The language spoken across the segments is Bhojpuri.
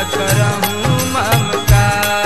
करहूँ ममकार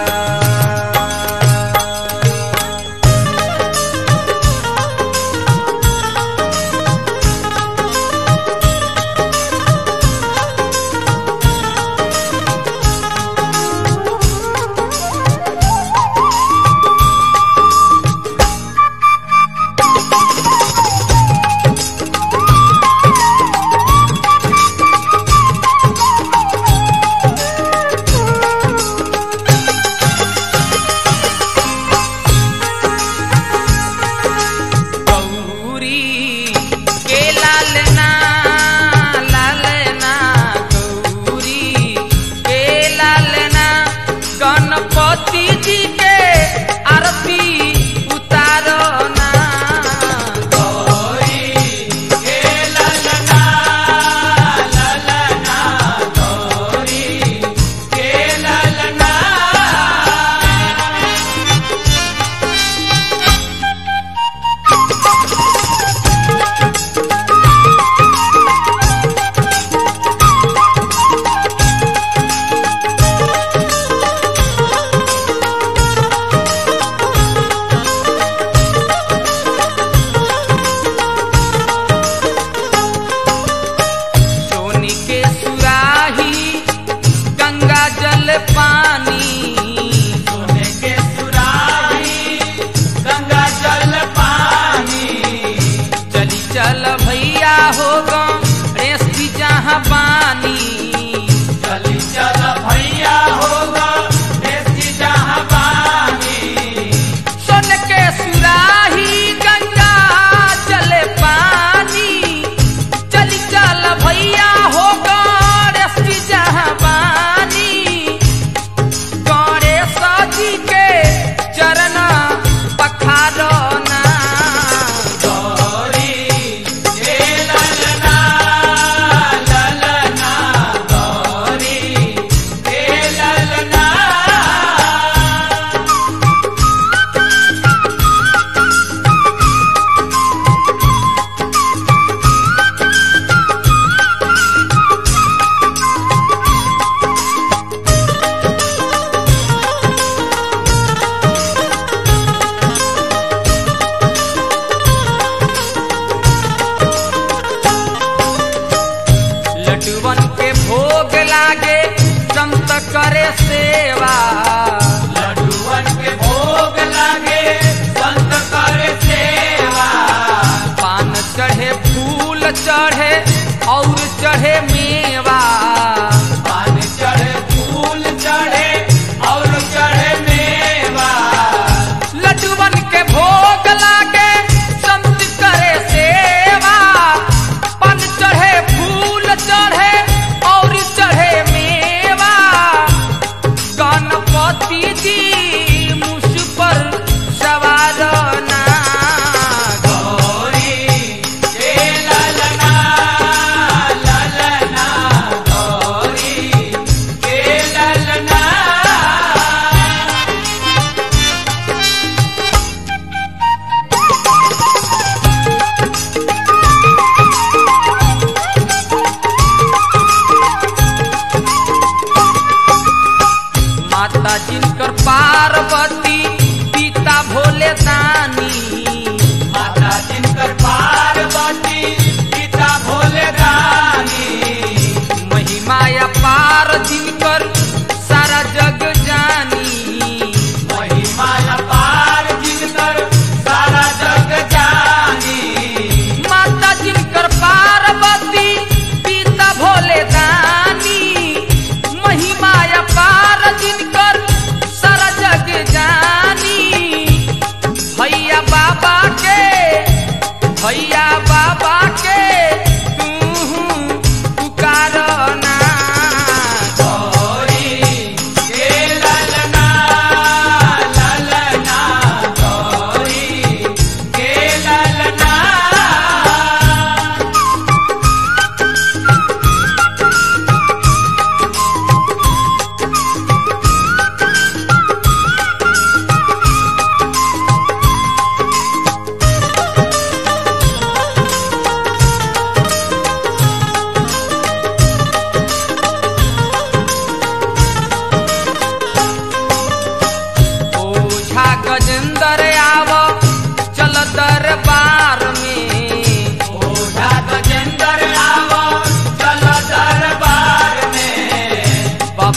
गौरी के लालना लालना गौरी के लालना गणपति जी के आरती उतारो ना गौरी के लालना लालना गौरी के लालना सोनी के सुराही गंगा जल पानी सोने के सुराही गंगा जल पानी चली चल भैया हो रेस की जहाँ पानी चली चल भैया हो रेस की जहाँ पानी सोन के सुराही गंगा जल पानी चली चल भैया हो गणेश की जहाबानी गणेश जी के चरण पखारो ना गौरी हे ललना ललना गौरी हे ललना लड्डुवन के भोग लागे संत करे सेवा लड्डुवन के भोग लागे संत करे सेवा पान चढ़े फूल चढ़े और चढ़े मेवा पान चढ़े फूल चढ़े और चढ़े मेवा लड्डुवन के भोग लागे संत करे सेवा पन चढ़े फूल चढ़े और चढ़े मेवा गणपति जी मुझ पर सवार ना गौरी हे ललना ललना गौरी हे ललना माता जिनकर पार्वती पिता भोले दानी माता जिनकर पार्वती पिता भोले दानी महिमा पार जिनकर सारा जग जानी महिमा पार जिनकर सारा जग जानी माता जिनकर पार्वती पिता भोले दानी महिमा पार जिनकर सारा जग जानी भैया बाबा के भैया बाबा के तू पुकार ना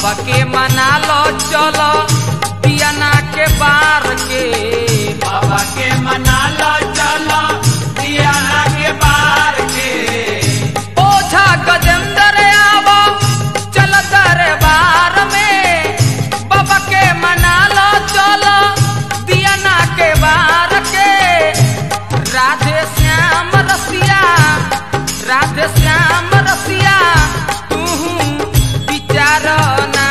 बाबा के मना लो चलो पियाना के बार के बाबा के मना लो चलो दियाना के बार के ओझा गजेंद्र आवो चल दरबार में बाबा के मना लो चलो दियाना के बार के राधे श्याम रसिया राधे श्याम रसिया तू विचार ना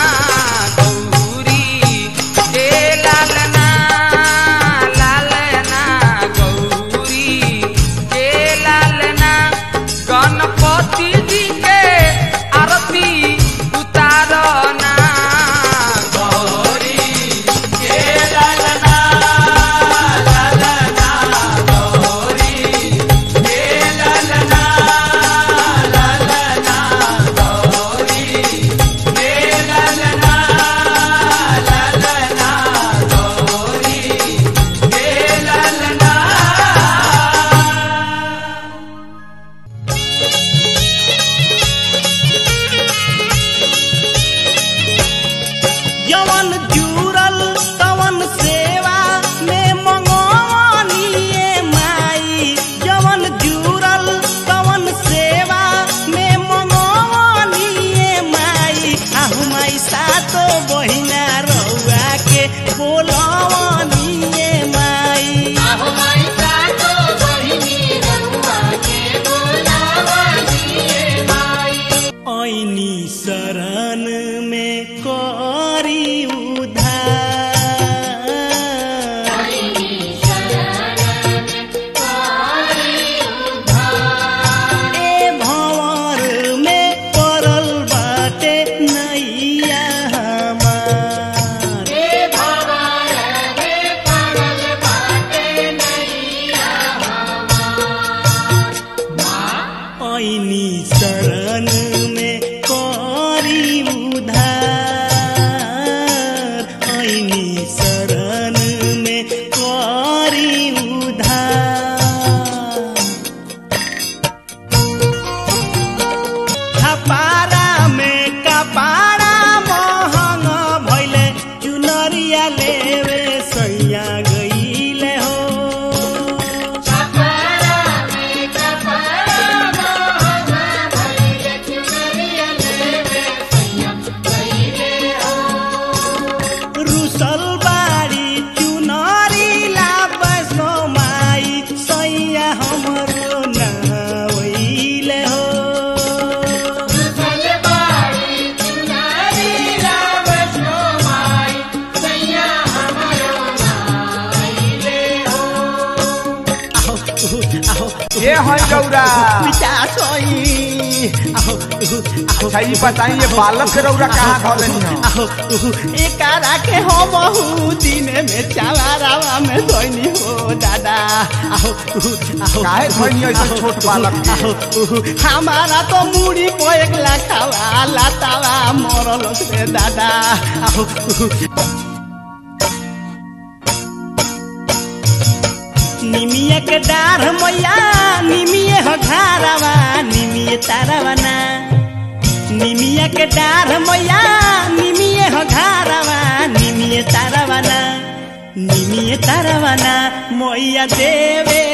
गौरी के लालना लालना गौरी के लालना गणपति जी के आरती उतारना गौरी के ललना ललना गौरी के ललना ललना गौरी के ललना ललना गौरी के ललना जवन जुरल तवन सेवा में मंगवानिए माई जवन जुरल तवन सेवा में मंगवानिए माई आहु माई सातो बहिना रउआ के बोलवानिए माई ऐनी शरण में करी उधार ए भंवर में पड़ल बाटे नैया हमार ऐनी शरण में करी उधार ऐनी शरण में करी उधार खपारा में कपारा महंग भैले चुनरिया लेवे सैया गईले हो रुसल बारी चुनरी ला बसो माई सैया हमरो नावैले हो ये है रौरा पिचास होई आहो अच्छा ये बताइए बालक के रौरा कहाँ धोलनी हो आहो एकारा के हो बहु दिन में चावारावा में धोनी हो दादा आहो आहो काहे धोनी ऐसे छोट बालक के? आहो हमारा तो मुड़ी को एक लाखावा लातावा मरल से दादा आहो निमिया के डार मैया निमिये हो घारावा निमिये तारावा ना निमिया के डार मैया निमिये हो घारावा निमिये तारावा ना निमिये तारावा ना मैया देवे